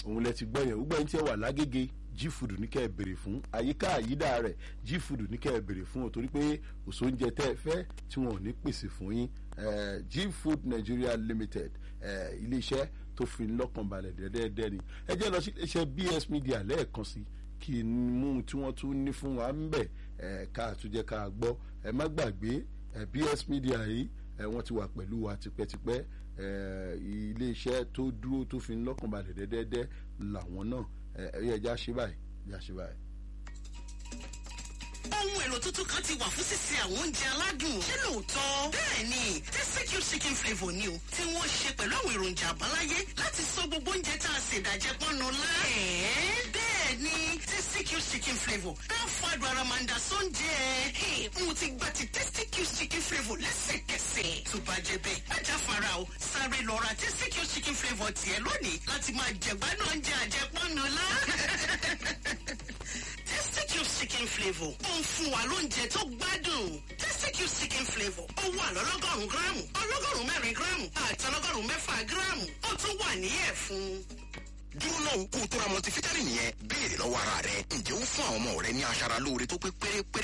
òun lẹ ti gbọ́ yẹn gbogbo ẹni tí ẹ wà lágége gfood ní kẹ́ ẹ béèrè fún àyíká àyídà rẹ̀ gfood ní kẹ́ ẹ béèrè fún o torí pé òṣò oúnjẹ tẹ́ ẹ fẹ́ tí wọn ò ní pèsè fún yín gfood nigeria limited iléeṣẹ́ tó fi lọ́kàn balẹ̀ dẹ́dẹ́dẹ́ ni ẹ jẹ́ lọ sí iléeṣẹ́ bs media lẹ́ẹ̀kan sí kí n mú tí wọ́n tún ní fún wa ń bẹ̀ ká àtúnjẹ ká gbọ́ ẹ má gbàgbé bs media yìí wọ́n ti wà pẹ̀lú wa tipẹ́tipẹ́ iléeṣẹ́ tó dúró tó fi lọ́kàn balẹ̀ dẹ́dẹ́dẹ́ làwọn náà ẹ ẹja ṣe báyìí ẹja ṣe báyìí. ohun èlò tuntun kan ti wà fún sísè àwọn oúnjẹ aládùn ṣé lóòótọ́ bẹ́ẹ̀ ni tẹ́síkì chicken flavour ni o tí wọ́n ṣe pẹ̀lú àwọn èròjà àbáláyé láti sọ gbogbo oúnjẹ tá a ṣe ìdàjẹ́ pọ́nnu lá. bẹ́ẹ̀ ni tẹ́síkì chicken flavour ká fàdùn ara máa ń da sóúnjẹ. mo ti gba ti tẹ́síkì chicken flavour lẹ́sẹ̀kẹsẹ̀. tó bá jẹ bẹ́ẹ̀ ajá fara o sáré lọ ra tẹ́síkì chicken flavour tiẹ̀ lónìí láti máa jẹ̀gbádùn oúnjẹ àjẹpọ́nnu lá. Tasty chicken flavour ó ń fún wa lóúnjẹ tó gbádùn. Tasty chicken flavour ó wà lọ́lọ́gọ́rùn-ún gíráàmù ọlọ́gọ́rùn-ún mẹ́rin gíráàmù àti ọlọ́gọ́rùn-ún mẹ́fà gíráàmù ó tún wà ní ẹ̀fún. dúró náà kó o tó ra multivitamin yẹn béèrè lọ́wọ́ ara rẹ ǹjẹ́ ó fún àwọn ọmọ rẹ ní aṣara lóore tó pé pérépéré